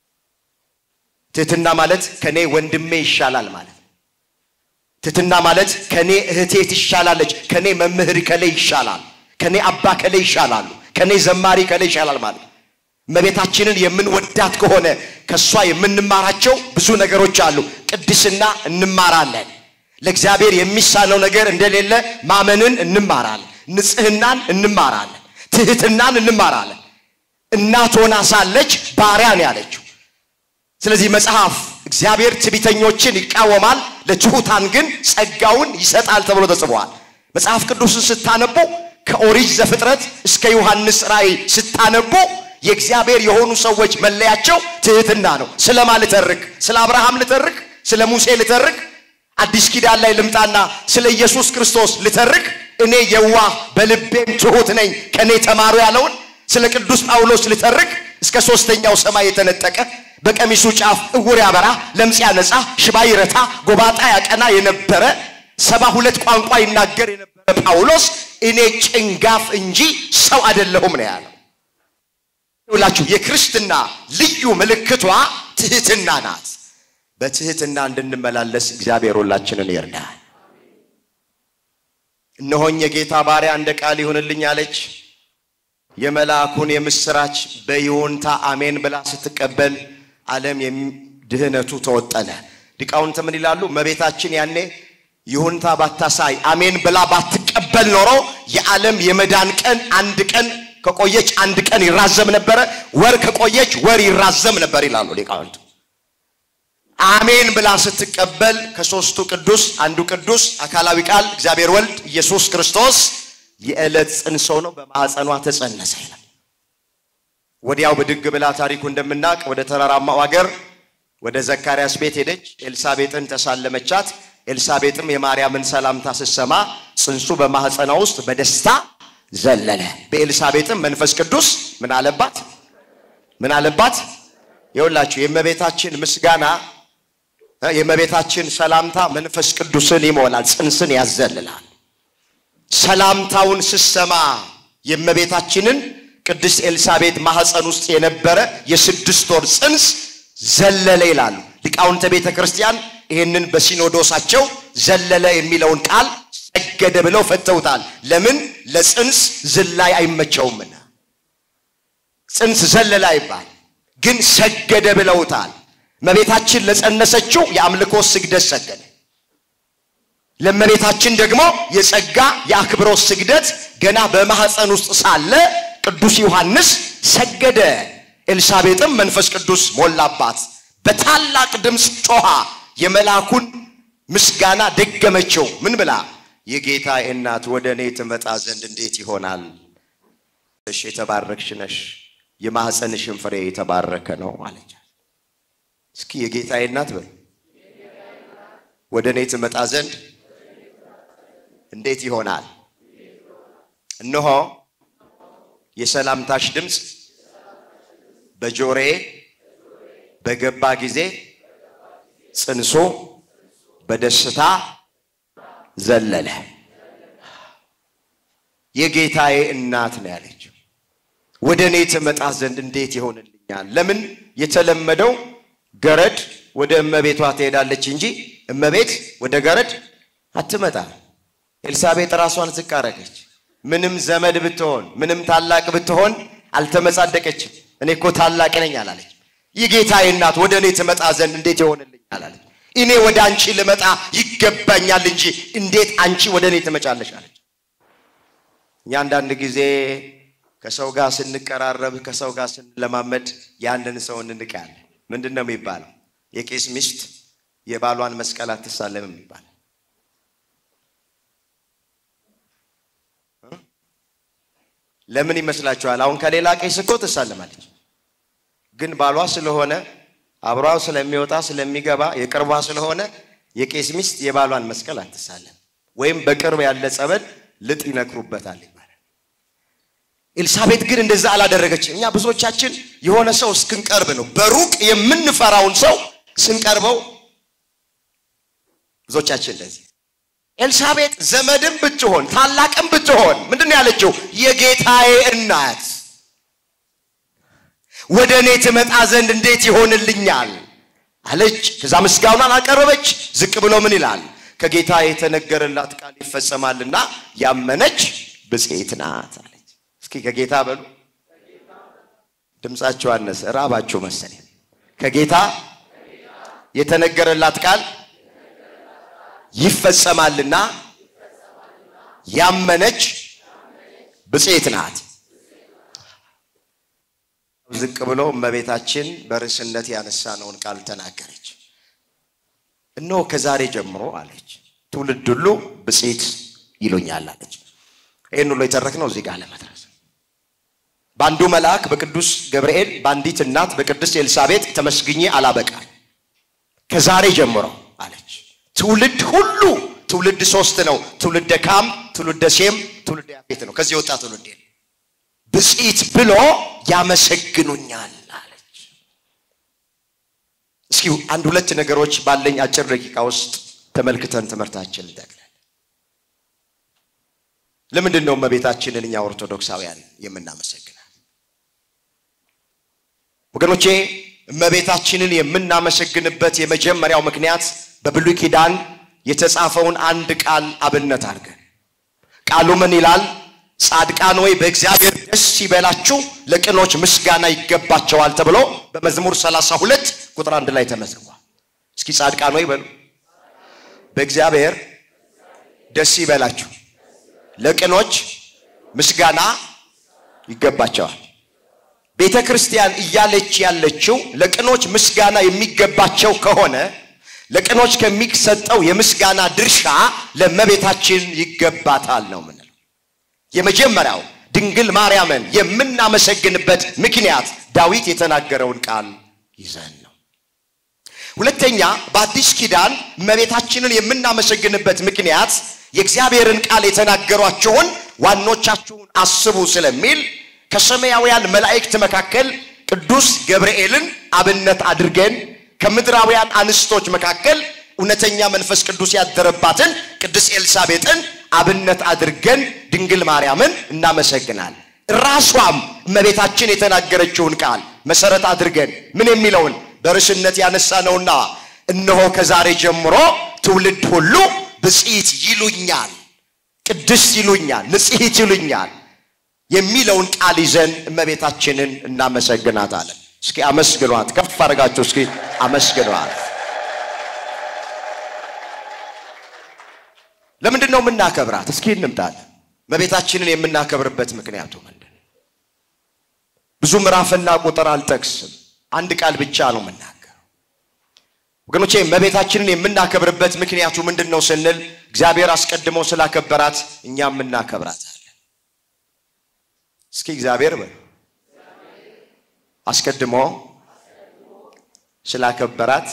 ትህትና ማለት ከኔ ወንድሜ ይሻላል ማለት ነው። ትህትና ማለት ከኔ እህቴ ትሻላለች፣ ከኔ መምህር ከሌ ይሻላል፣ ከኔ አባ ከሌ ይሻላሉ፣ ከኔ ዘማሪ ከሌ ይሻላል ማለት ነው። እመቤታችንን የምንወዳት ከሆነ ከእሷ የምንማራቸው ብዙ ነገሮች አሉ። ቅድስና እንማራለን። ለእግዚአብሔር የሚሳነው ነገር እንደሌለ ማመንን እንማራለን። ንጽህናን እንማራለን። ትህትናን እንማራለን። እናት ሆና ሳለች ባሪያ ነው ያለችው። ስለዚህ መጽሐፍ እግዚአብሔር ትዕቢተኞችን ይቃወማል፣ ለትሑታን ግን ጸጋውን ይሰጣል ተብሎ ተጽፏል። መጽሐፍ ቅዱስን ስታነቡ ከኦሪት ዘፍጥረት እስከ ዮሐንስ ራእይ ስታነቡ የእግዚአብሔር የሆኑ ሰዎች መለያቸው ትህትና ነው። ስለማ ልተርክ? ስለ አብርሃም ልተርክ? ስለ ሙሴ ልተርክ? አዲስ ኪዳን ላይ ልምጣና ስለ ኢየሱስ ክርስቶስ ልተርክ? እኔ የዋህ በልቤም ትሑት ነኝ ከእኔ ተማሩ ያለውን ስለ ቅዱስ ጳውሎስ ልተርክ? እስከ ሶስተኛው ሰማይ የተነጠቀ በቀሚሱ ጫፍ እውር ያበራ፣ ለምጽ ያነጻ፣ ሽባ ይረታ፣ ጎባጣ ያቀና የነበረ ሰባ ሁለት ቋንቋ ይናገር የነበረ ጳውሎስ እኔ ጭንጋፍ እንጂ ሰው አይደለሁም ነው ያለው። ይውላችሁ የክርስትና ልዩ ምልክቷ ትህትና ናት። በትህትና እንድንመላለስ እግዚአብሔር ሁላችንን ይርዳል። እነሆኝ የጌታ ባሪያ እንደ ቃል ይሁንልኝ አለች። የመልአኩን የምስራች በይሁንታ አሜን ብላ ስትቀበል ዓለም ድህነቱ ተወጠነ። ሊቃውንት ምን ይላሉ? እመቤታችን ያኔ ይሁንታ ባታሳይ አሜን ብላ ባትቀበል ኖሮ የዓለም የመዳን ቀን አንድ ቀን ከቆየች አንድ ቀን ይራዘም ነበረ፣ ወር ከቆየች ወር ይራዘም ነበር ይላሉ ሊቃውንቱ። አሜን ብላ ስትቀበል ከሦስቱ ቅዱስ አንዱ ቅዱስ አካላዊ ቃል እግዚአብሔር ወልድ ኢየሱስ ክርስቶስ የዕለት ጽንሶ ነው፣ በማኅፀኗ ተጸነሰ ይላል። ወዲያው ብድግ ብላ ታሪኩ እንደምናውቅ ወደ ተራራማው አገር ወደ ዘካርያስ ቤት ሄደች። ኤልሳቤጥን ተሳለመቻት። ኤልሳቤጥም የማርያምን ሰላምታ ስትሰማ ጽንሱ በማኅፀኗ ውስጥ በደስታ ዘለለ። በኤልሳቤጥም መንፈስ ቅዱስ ምን አለባት? ምን አለባት? ይኸውላችሁ የእመቤታችን ምስጋና የእመቤታችን ሰላምታ መንፈስ ቅዱስን ይሞላል፣ ጽንስን ያዘልላል። ሰላምታውን ስሰማ የእመቤታችንን ቅድስት ኤልሳቤጥ ማኅፀን ውስጥ የነበረ የስድስት ወር ጽንስ ዘለለ ይላሉ ሊቃውንተ ቤተ ክርስቲያን። ይህንን በሲኖዶሳቸው ዘለለ የሚለውን ቃል ሰገደ ብለው ፈተውታል። ለምን? ለጽንስ ዝላይ አይመቸውምና ጽንስ ዘለለ አይባል፣ ግን ሰገደ ብለውታል። እመቤታችን ለጸነሰችው የአምልኮ ስግደት ሰገደ። ለእመቤታችን ደግሞ የጸጋ የአክብሮት ስግደት ገና በማኅፀን ውስጥ ሳለ ቅዱስ ዮሐንስ ሰገደ። ኤልሳቤጥም መንፈስ ቅዱስ ሞላባት። በታላቅ ድምፅ ጮኻ የመልአኩን ምስጋና ደገመችው። ምን ብላ? የጌታ እናት ወደ እኔ ትመጣ ዘንድ እንዴት ይሆናል? እሺ የተባረክሽ ነሽ፣ የማኅፀንሽን ፍሬ የተባረከ ነው አለች። እስኪ የጌታዬ እናት በል ወደ እኔ ትመጣ ዘንድ እንዴት ይሆናል? እነሆ የሰላምታሽ ድምፅ በጆሮዬ በገባ ጊዜ ጽንሱ በደስታ ዘለለ። የጌታዬ እናት ነው ያለችው። ወደ እኔ ትመጣ ዘንድ እንዴት ይሆንልኛል? ለምን የተለመደው ገረድ ወደ እመቤቷ ትሄዳለች እንጂ እመቤት ወደ ገረድ አትመጣም። ኤልሳቤጥ ራሷን ዝቅ አረገች። ምንም ዘመድ ብትሆን ምንም ታላቅ ብትሆን አልተመጻደቀችም። እኔ እኮ ታላቅ ነኝ አላለች። የጌታዬ እናት ወደ እኔ ትመጣ ዘንድ እንዴት ይሆንልኛል አለች። እኔ ወደ አንቺ ልመጣ ይገባኛል እንጂ እንዴት አንቺ ወደ እኔ ትመጫለሽ አለች። እኛ አንዳንድ ጊዜ ከሰው ጋር ስንቀራረብ ከሰው ጋር ስንለማመድ ያንን ሰው እንንቃለን። ምንድን ነው የሚባለው? የቄስ ሚስት የባሏን መስቀል አትሳለምም ይባላል። ለምን ይመስላችኋል? አሁን ከሌላ ቄስ እኮ ትሳለማለች፣ ግን ባሏ ስለሆነ አብሯ ስለሚወጣ ስለሚገባ የቅርቧ ስለሆነ የቄስ ሚስት የባሏን መስቀል አትሳለም፣ ወይም በቅርብ ያለ ጸበል ልጥ ይነክሩበታል ይባላል። ኤልሳቤጥ ግን እንደዛ አላደረገችም። እኛ ብዙዎቻችን የሆነ ሰው እስክንቀርብ ነው በሩቅ የምንፈራውን ሰው ስንቀርበው ብዙዎቻችን እንደዚህ ኤልሳቤጥ ዘመድም ብትሆን ታላቅም ብትሆን ምንድን ነው ያለችው? የጌታዬ እናት ወደ እኔ ትመጣ ዘንድ እንዴት ይሆንልኛል አለች። ከዛ ምስጋናን አቀረበች። ዝቅ ብሎ ምን ይላል? ከጌታ የተነገረላት ቃል ይፈጸማልና ያመነች ብፅዕት ናት አለች። እስኪ ከጌታ በሉ። ድምፃቸው አነሰ፣ ራባቸው መሰለኝ። ከጌታ የተነገረላት ቃል ይፈጸማልና ያመነች ብፅዕት ናት። ዝቅ ብሎ እመቤታችን በርዕስነት ያነሳነውን ቃል ተናገረች። እነሆ ከዛሬ ጀምሮ አለች ትውልድ ሁሉ ብፅዕት ይሉኛል አለች። ይህን ሁሉ የተረክነው እዚህ ጋር ለመድረስ በአንዱ መልአክ በቅዱስ ገብርኤል በአንዲት እናት በቅድስት ኤልሳቤጥ ተመስግኜ አላበቃል። ከዛሬ ጀምሮ አለች ትውልድ ሁሉ ትውልድ ሶስት ነው። ትውልደ ካም፣ ትውልደ ሴም፣ ትውልደ ያፌት ነው። ከዚህ የወጣ ትውልድ ብፅዕት ብሎ ያመሰግኑኛል። እስኪ አንድ ሁለት ነገሮች ባለኝ አጭር ደቂቃ ውስጥ ተመልክተን ትምህርታችን እንጠቅላለን። ለምንድን ነው እመቤታችንን እኛ ኦርቶዶክሳውያን የምናመሰግናት? ወገኖቼ እመቤታችንን የምናመሰግንበት የመጀመሪያው ምክንያት በብሉይ ኪዳን የተጻፈውን አንድ ቃል አብነት አድርገን ቃሉ ምን ይላል? ጻድቃን ወይ በእግዚአብሔር ደስ ይበላችሁ፣ ለቅኖች ምስጋና ይገባቸዋል ተብሎ በመዝሙር 32 ቁጥር አንድ ላይ ተመዝግቧል። እስኪ ጻድቃን ወይ በሉ በእግዚአብሔር ደስ ይበላችሁ፣ ለቅኖች ምስጋና ይገባቸዋል። ቤተ ክርስቲያን እያለች ያለችው ለቅኖች ምስጋና የሚገባቸው ከሆነ ለቅኖች ከሚሰጠው የምስጋና ድርሻ ለእመቤታችን ይገባታል ነው ምንለው። የመጀመሪያው ድንግል ማርያምን የምናመሰግንበት ምክንያት ዳዊት የተናገረውን ቃል ይዘን ነው። ሁለተኛ በአዲስ ኪዳን እመቤታችንን የምናመሰግንበት ምክንያት የእግዚአብሔርን ቃል የተናገሯቸውን ዋኖቻችሁን አስቡ ስለሚል ከሰማያውያን መላእክት መካከል ቅዱስ ገብርኤልን አብነት አድርገን ከምድራውያን አንስቶች መካከል እውነተኛ መንፈስ ቅዱስ ያደረባትን ቅድስት ኤልሳቤጥን አብነት አድርገን ድንግል ማርያምን እናመሰግናል። ራሷም እመቤታችን የተናገረችውን ቃል መሰረት አድርገን ምን የሚለውን በርዕስነት ያነሳ ነውና እነሆ ከዛሬ ጀምሮ ትውልድ ሁሉ ብፅዕት ይሉኛል፣ ቅድስት ይሉኛል፣ ንጽሕት ይሉኛል የሚለውን ቃል ይዘን እመቤታችንን እናመሰግናታለን። እስኪ አመስግኗት፣ ከፍ አድርጋችሁ እስኪ አመስግኗት። ለምንድን ነው የምናከብራት? እስኪ እንምጣለን። እመቤታችንን የምናከብርበት ምክንያቱ ምንድን ነው? ብዙ ምዕራፍና ቁጥር አልጠቅስም። አንድ ቃል ብቻ ነው የምናገረው። ወገኖቼ እመቤታችንን የምናከብርበት ምክንያቱ ምንድን ነው ስንል እግዚአብሔር አስቀድሞ ስላከበራት እኛም እናከብራታለን። እስኪ እግዚአብሔር በሉ አስቀድሞ ስላከበራት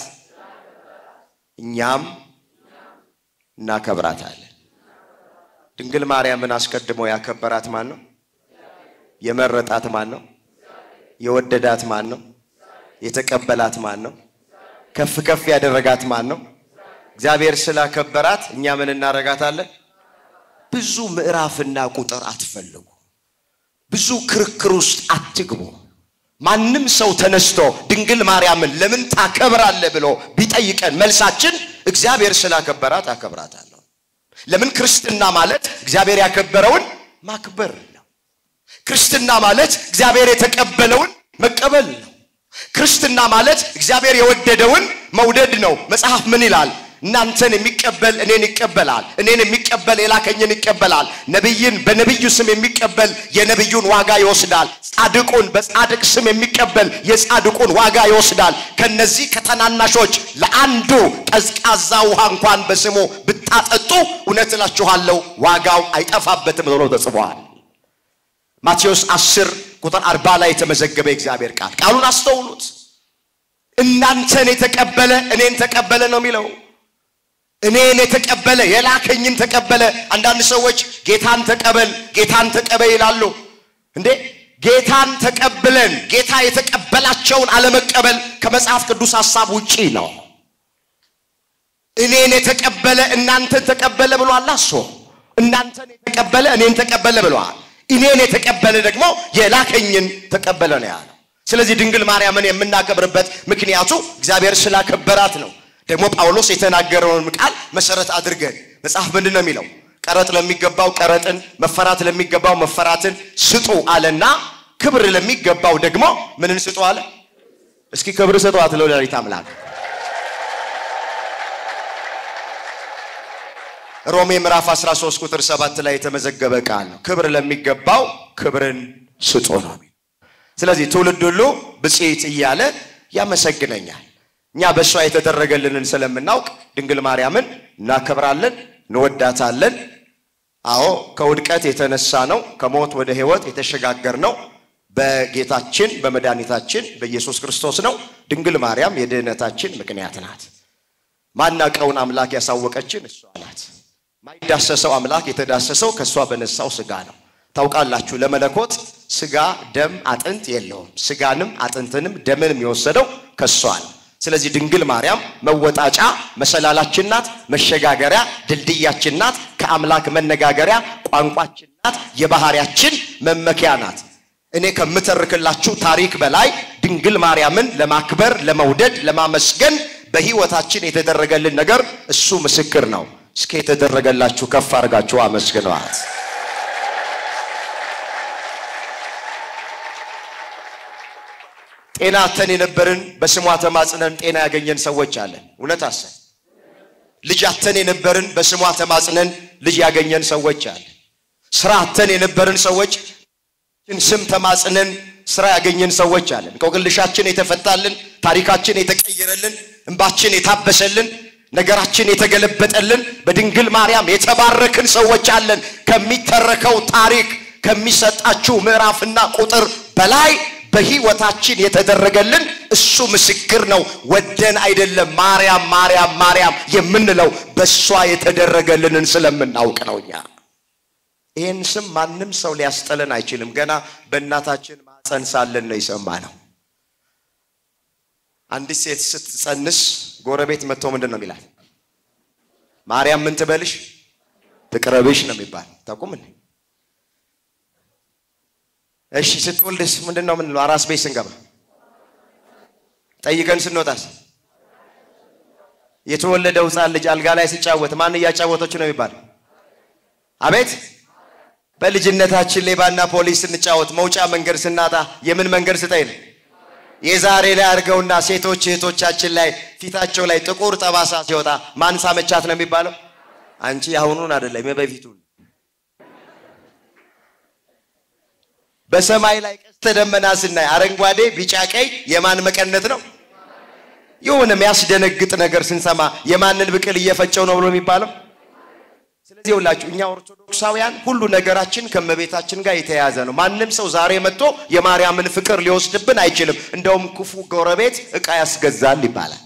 እኛም እናከብራታለን። ድንግል ማርያምን አስቀድሞ ያከበራት ማን ነው? የመረጣት ማን ነው? የወደዳት ማን ነው? የተቀበላት ማን ነው? ከፍ ከፍ ያደረጋት ማን ነው? እግዚአብሔር ስላከበራት እኛ ምን እናደርጋታለን? ብዙ ምዕራፍና ቁጥር አትፈልጉ። ብዙ ክርክር ውስጥ አትግቡ። ማንም ሰው ተነስቶ ድንግል ማርያምን ለምን ታከብራለህ ብሎ ቢጠይቀን መልሳችን እግዚአብሔር ስላከበራት አከብራታለሁ። ለምን ክርስትና ማለት እግዚአብሔር ያከበረውን ማክበር ነው። ክርስትና ማለት እግዚአብሔር የተቀበለውን መቀበል ነው። ክርስትና ማለት እግዚአብሔር የወደደውን መውደድ ነው። መጽሐፍ ምን ይላል? እናንተን የሚቀበል እኔን ይቀበላል፣ እኔን የሚቀበል የላከኝን ይቀበላል። ነቢይን በነቢዩ ስም የሚቀበል የነቢዩን ዋጋ ይወስዳል። ጻድቁን በጻድቅ ስም የሚቀበል የጻድቁን ዋጋ ይወስዳል። ከነዚህ ከተናናሾች ለአንዱ ቀዝቃዛ ውሃ እንኳን በስሙ ብታጠጡ እውነት እላችኋለሁ ዋጋው አይጠፋበትም ተብሎ ተጽፏል። ማቴዎስ 10 ቁጥር 40 ላይ የተመዘገበ የእግዚአብሔር ቃል ቃሉን አስተውሉት። እናንተን የተቀበለ እኔን ተቀበለ ነው የሚለው እኔን የተቀበለ የላከኝን ተቀበለ። አንዳንድ ሰዎች ጌታን ተቀበል ጌታን ተቀበል ይላሉ። እንዴ ጌታን ተቀብለን ጌታ የተቀበላቸውን አለመቀበል ከመጽሐፍ ቅዱስ ሐሳብ ውጪ ነው። እኔን የተቀበለ እናንተን ተቀበለ ብሏል። አሶ እናንተን የተቀበለ እኔን ተቀበለ ብሏል። እኔን የተቀበለ ደግሞ የላከኝን ተቀበለ ነው ያለው። ስለዚህ ድንግል ማርያምን የምናከብርበት ምክንያቱ እግዚአብሔር ስላከበራት ነው። ደግሞ ጳውሎስ የተናገረውን ቃል መሰረት አድርገን መጽሐፍ ምንድን ነው የሚለው? ቀረጥ ለሚገባው ቀረጥን፣ መፈራት ለሚገባው መፈራትን ስጡ አለና ክብር ለሚገባው ደግሞ ምንን ስጡ አለ? እስኪ ክብር ስጡ አትለው ሌሊት አምላክ ሮሜ ምዕራፍ 13 ቁጥር 7 ላይ የተመዘገበ ቃል ነው። ክብር ለሚገባው ክብርን ስጡ ነው። ስለዚህ ትውልድ ሁሉ ብፅዕት እያለ ያመሰግነኛል። እኛ በእሷ የተደረገልንን ስለምናውቅ ድንግል ማርያምን እናከብራለን፣ እንወዳታለን። አዎ ከውድቀት የተነሳ ነው ከሞት ወደ ሕይወት የተሸጋገር ነው በጌታችን በመድኃኒታችን በኢየሱስ ክርስቶስ ነው። ድንግል ማርያም የድህነታችን ምክንያት ናት። ማናቀውን አምላክ ያሳወቀችን እሷ ናት። ማይዳሰሰው አምላክ የተዳሰሰው ከእሷ በነሳው ስጋ ነው። ታውቃላችሁ ለመለኮት ስጋ፣ ደም፣ አጥንት የለውም። ስጋንም አጥንትንም ደምንም የወሰደው ከእሷ ነው። ስለዚህ ድንግል ማርያም መወጣጫ መሰላላችን ናት፣ መሸጋገሪያ ድልድያችን ናት፣ ከአምላክ መነጋገሪያ ቋንቋችን ናት፣ የባህሪያችን መመኪያ ናት። እኔ ከምተርክላችሁ ታሪክ በላይ ድንግል ማርያምን ለማክበር፣ ለመውደድ፣ ለማመስገን በህይወታችን የተደረገልን ነገር እሱ ምስክር ነው። እስከ የተደረገላችሁ ከፍ አድርጋችሁ አመስግነዋት። ጤና አተን የነበርን በስሟ ተማጽነን ጤና ያገኘን ሰዎች አለን። እውነት አሰ ልጅ አተን የነበርን በስሟ ተማጽነን ልጅ ያገኘን ሰዎች አለን። ስራ አተን የነበርን ሰዎች ስም ተማጽነን ስራ ያገኘን ሰዎች አለን። እንቆቅልሻችን የተፈታልን፣ ታሪካችን የተቀየረልን፣ እንባችን የታበሰልን፣ ነገራችን የተገለበጠልን በድንግል ማርያም የተባረክን ሰዎች አለን። ከሚተረከው ታሪክ ከሚሰጣችሁ ምዕራፍና ቁጥር በላይ በህይወታችን የተደረገልን እሱ ምስክር ነው። ወደን አይደለም ማርያም ማርያም ማርያም የምንለው በእሷ የተደረገልንን ስለምናውቅ ነው። እኛ ይህን ስም ማንም ሰው ሊያስጠለን አይችልም። ገና በእናታችን ማፀን ሳለን ነው የሰማነው። አንዲት ሴት ስትጸንስ ጎረቤት መጥቶ ምንድን ነው የሚላል? ማርያም ምን ትበልሽ ትቅረብሽ ነው የሚባል ታውቁም እንዴ? እሺ ስትወልድስ ምንድን ነው ምንለው? አራስ ቤት ስንገባ ጠይቀን ስንወጣስ የተወለደው ህፃን ልጅ አልጋ ላይ ሲጫወት ማን እያጫወተች ነው የሚባል? አቤት በልጅነታችን ሌባና ፖሊስ ስንጫወት መውጫ መንገድ ስናጣ የምን መንገድ ስጠኝ ነው? የዛሬ ላይ አድርገውና ሴቶች እህቶቻችን ላይ ፊታቸው ላይ ጥቁር ጠባሳ ሲወጣ ማን ሳመቻት ነው የሚባለው? አንቺ አሁኑን አይደለም የበፊቱን በሰማይ ላይ ቀስተ ደመና ስናይ አረንጓዴ፣ ቢጫ፣ ቀይ የማን መቀነት ነው? የሆነ የሚያስደነግጥ ነገር ስንሰማ የማንን ብቅል እየፈጨው ነው ብሎ የሚባለው። ስለዚህ ሁላችሁ እኛ ኦርቶዶክሳውያን ሁሉ ነገራችን ከእመቤታችን ጋር የተያያዘ ነው። ማንም ሰው ዛሬ መጥቶ የማርያምን ፍቅር ሊወስድብን አይችልም። እንደውም ክፉ ጎረቤት ዕቃ ያስገዛል ይባላል።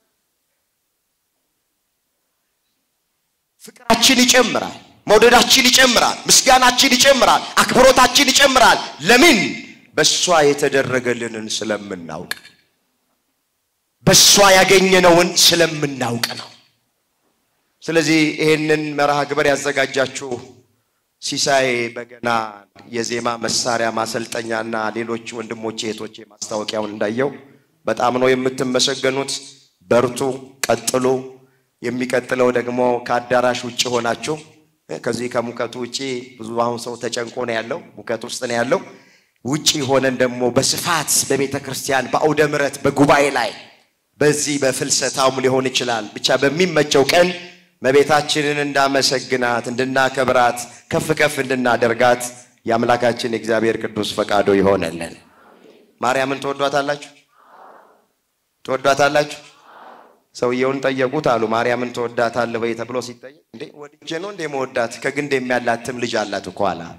ፍቅራችን ይጨምራል። መውደዳችን ይጨምራል። ምስጋናችን ይጨምራል። አክብሮታችን ይጨምራል። ለምን? በእሷ የተደረገልንን ስለምናውቅ፣ በእሷ ያገኘነውን ስለምናውቅ ነው። ስለዚህ ይህንን መርሃ ግብር ያዘጋጃችሁ ሲሳይ በገና የዜማ መሳሪያ ማሰልጠኛና ሌሎች ወንድሞቼ እህቶቼ ማስታወቂያውን እንዳየው በጣም ነው የምትመሰገኑት። በርቱ፣ ቀጥሉ። የሚቀጥለው ደግሞ ከአዳራሽ ውጭ ሆናችሁ ከዚህ ከሙቀቱ ውጭ ብዙ አሁን ሰው ተጨንቆ ነው ያለው፣ ሙቀት ውስጥ ነው ያለው። ውጭ ሆነን ደግሞ በስፋት በቤተ ክርስቲያን በአውደ ምሕረት በጉባኤ ላይ በዚህ በፍልሰታውም ሊሆን ይችላል ብቻ በሚመቸው ቀን መቤታችንን እንዳመሰግናት እንድናከብራት ከፍ ከፍ እንድናደርጋት የአምላካችን የእግዚአብሔር ቅዱስ ፈቃዶ ይሆነልን። ማርያምን ትወዷታላችሁ? ትወዷታላችሁ? ሰውየውን ጠየቁት አሉ። ማርያምን ትወዳታለህ ወይ ተብሎ ሲጠየቅ እንዴ ወድጄ ነው እንዴ መወዳት ከግንድ የሚያላትም ልጅ አላት እኮ አላ።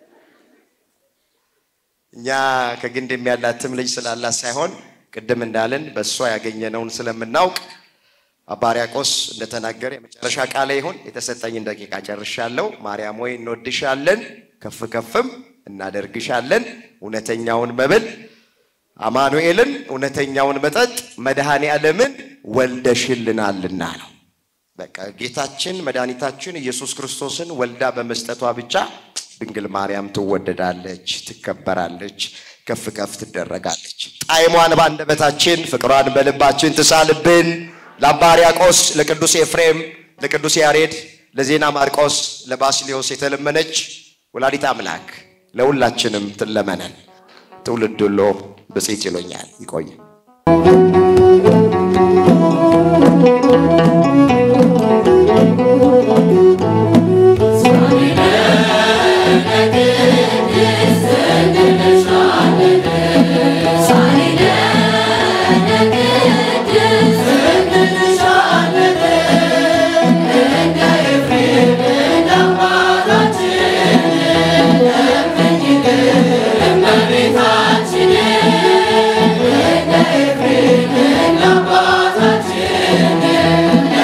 እኛ ከግንድ የሚያላትም ልጅ ስላላት ሳይሆን ቅድም እንዳለን በእሷ ያገኘነውን ስለምናውቅ አባ ሕርያቆስ እንደተናገረ የመጨረሻ ቃለ ይሁን። የተሰጠኝን ደቂቃ ጨርሻለሁ። ማርያም ወይ እንወድሻለን፣ ከፍ ከፍም እናደርግሻለን። እውነተኛውን መብል አማኑኤልን እውነተኛውን መጠጥ መድኃኔ ዓለምን ወልደሽልናልና ነው። በቃ ጌታችን መድኃኒታችን ኢየሱስ ክርስቶስን ወልዳ በመስጠቷ ብቻ ድንግል ማርያም ትወደዳለች፣ ትከበራለች፣ ከፍ ከፍ ትደረጋለች። ጣዕሟን በአንደበታችን ፍቅሯን በልባችን ትሳልብን። ለአባ ሕርያቆስ፣ ለቅዱስ ኤፍሬም፣ ለቅዱስ ያሬድ፣ ለዜና ማርቆስ፣ ለባስልዮስ የተለመነች ወላዲት አምላክ ለሁላችንም ትለመነን። ትውልድ ሁሉ ብፅዕት ይሎኛል። ይቆይ። Thank you.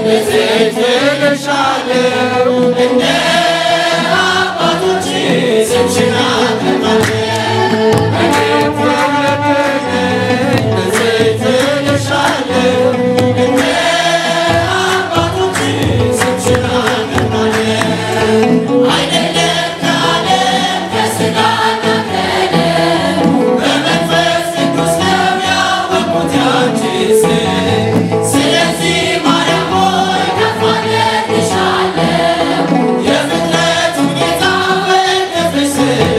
ስለዚህ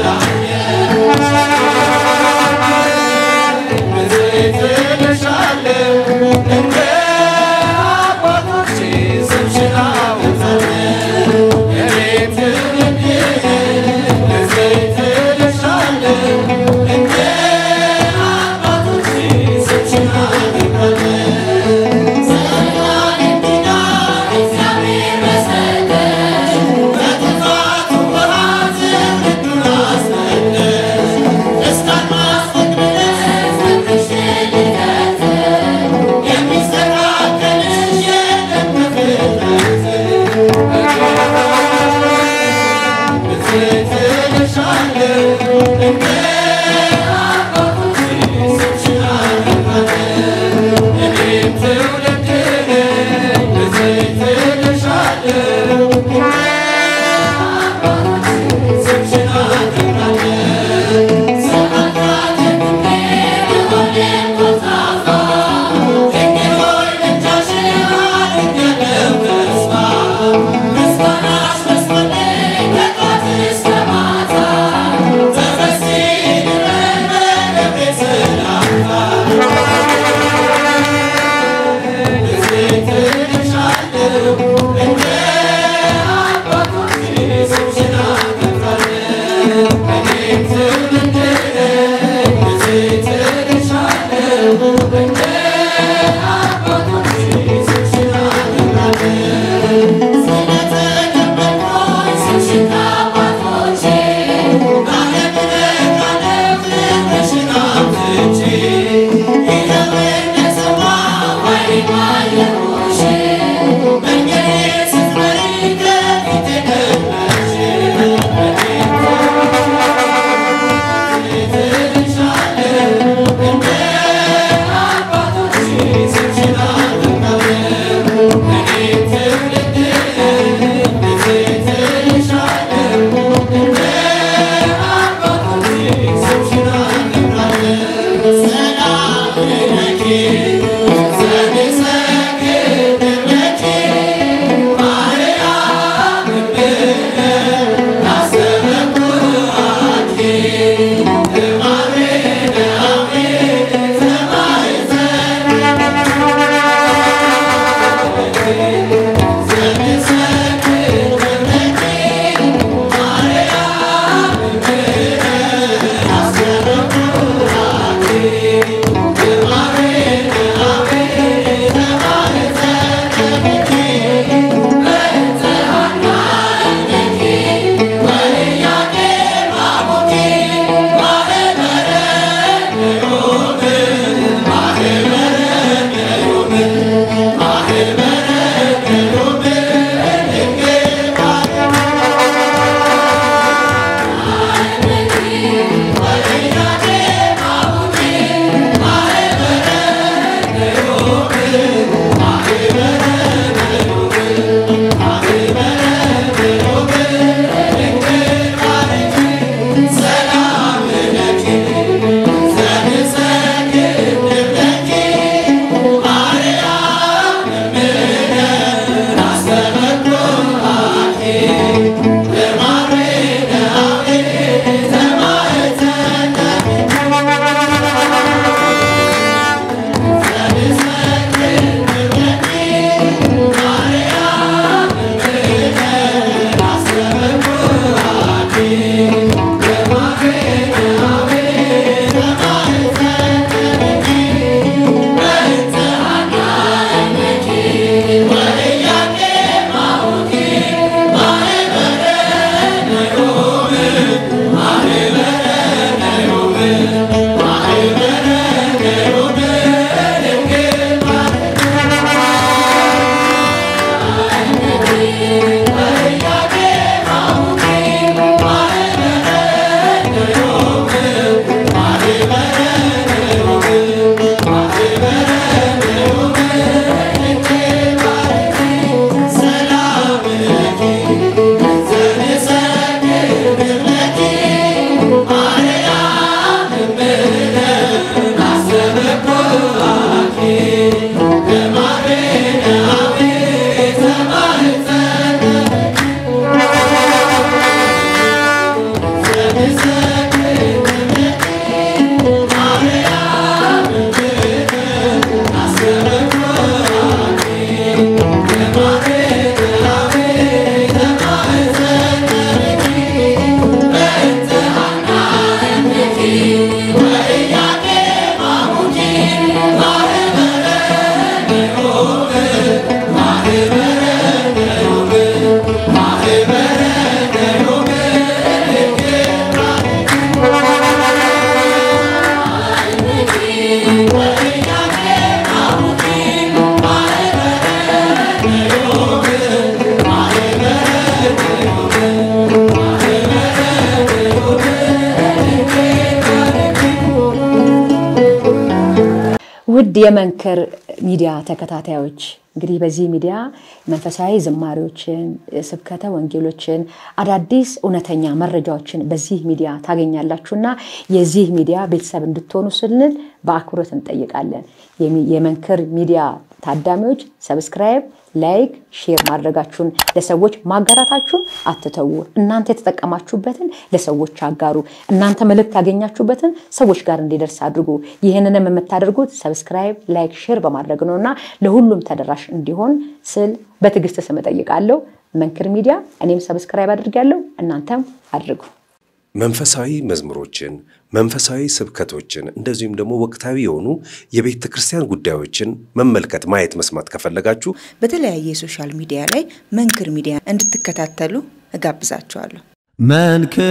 ውድ የመንክር ሚዲያ ተከታታዮች እንግዲህ በዚህ ሚዲያ መንፈሳዊ ዝማሬዎችን፣ ስብከተ ወንጌሎችን፣ አዳዲስ እውነተኛ መረጃዎችን በዚህ ሚዲያ ታገኛላችሁና የዚህ ሚዲያ ቤተሰብ እንድትሆኑ ስንል በአክብሮት እንጠይቃለን። የሚ- የመንክር ሚዲያ ታዳሚዎች ሰብስክራይብ፣ ላይክ፣ ሼር ማድረጋችሁን ለሰዎች ማጋራታችሁን አትተዉ። እናንተ የተጠቀማችሁበትን ለሰዎች አጋሩ። እናንተ መልእክት ያገኛችሁበትን ሰዎች ጋር እንዲደርስ አድርጉ። ይህንንም የምታደርጉት ሰብስክራይብ፣ ላይክ፣ ሼር በማድረግ ነው እና ለሁሉም ተደራሽ እንዲሆን ስል በትዕግስት ስም እጠይቃለሁ። መንክር ሚዲያ እኔም ሰብስክራይብ አድርጋለሁ፣ እናንተም አድርጉ። መንፈሳዊ መዝሙሮችን፣ መንፈሳዊ ስብከቶችን እንደዚሁም ደግሞ ወቅታዊ የሆኑ የቤተ ክርስቲያን ጉዳዮችን መመልከት፣ ማየት፣ መስማት ከፈለጋችሁ በተለያየ የሶሻል ሚዲያ ላይ መንክር ሚዲያ እንድትከታተሉ እጋብዛችኋለሁ። መንክር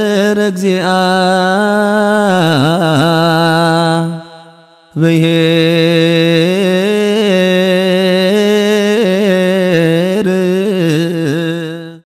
እግዚአ ብሔር